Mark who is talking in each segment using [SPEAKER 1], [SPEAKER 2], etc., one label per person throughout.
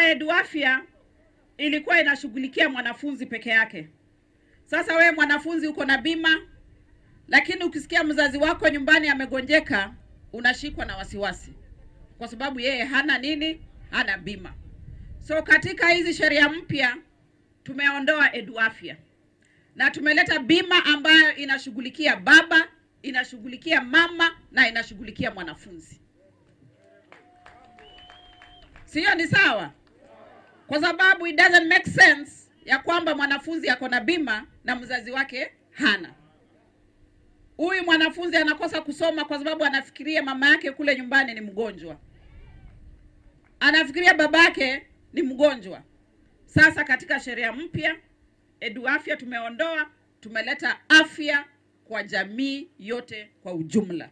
[SPEAKER 1] ya Eduafya ilikuwa inashughulikia mwanafunzi peke yake. Sasa wewe mwanafunzi uko na bima, lakini ukisikia mzazi wako nyumbani amegonjeka, unashikwa na wasiwasi kwa sababu yeye hana nini? Hana bima. So katika hizi sheria mpya tumeondoa Eduafya na tumeleta bima ambayo inashughulikia baba, inashughulikia mama na inashughulikia mwanafunzi. Siyo, ni sawa? Kwa sababu it doesn't make sense ya kwamba mwanafunzi ako na bima na mzazi wake hana. Huyu mwanafunzi anakosa kusoma kwa sababu anafikiria mama yake kule nyumbani ni mgonjwa, anafikiria babake ni mgonjwa. Sasa katika sheria mpya Eduafya tumeondoa, tumeleta afya kwa jamii yote kwa ujumla.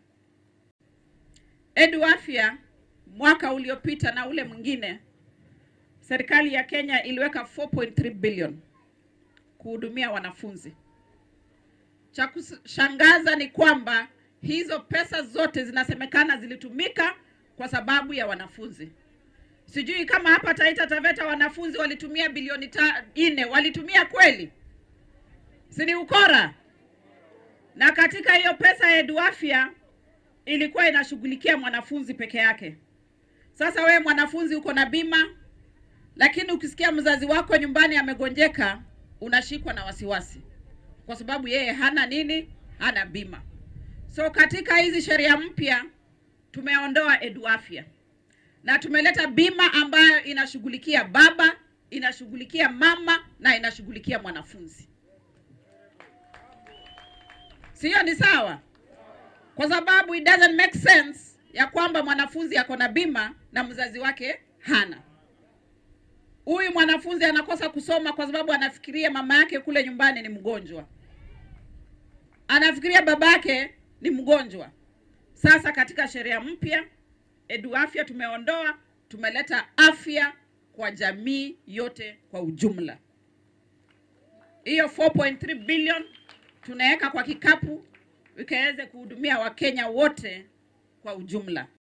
[SPEAKER 1] Eduafya mwaka uliopita na ule mwingine, serikali ya Kenya iliweka 4.3 billion kuhudumia wanafunzi. Cha kushangaza ni kwamba hizo pesa zote zinasemekana zilitumika kwa sababu ya wanafunzi. Sijui kama hapa Taita Taveta wanafunzi walitumia bilioni ta, nne, walitumia kweli? Si ni ukora? Na katika hiyo pesa ya Eduafya ilikuwa inashughulikia mwanafunzi peke yake. Sasa wewe mwanafunzi uko na bima, lakini ukisikia mzazi wako nyumbani amegonjeka, unashikwa na wasiwasi kwa sababu yeye hana nini? Hana bima. So katika hizi sheria mpya tumeondoa Eduafya na tumeleta bima ambayo inashughulikia baba, inashughulikia mama na inashughulikia mwanafunzi. Siyo, ni sawa? Kwa sababu it doesn't make sense ya kwamba mwanafunzi ako na bima na mzazi wake hana. Huyu mwanafunzi anakosa kusoma kwa sababu anafikiria mama yake kule nyumbani ni mgonjwa, anafikiria babake ni mgonjwa. Sasa katika sheria mpya Eduafya tumeondoa, tumeleta afya kwa jamii yote kwa ujumla. Hiyo 4.3 billion tunaweka kwa kikapu ikaweze kuhudumia Wakenya wote kwa ujumla.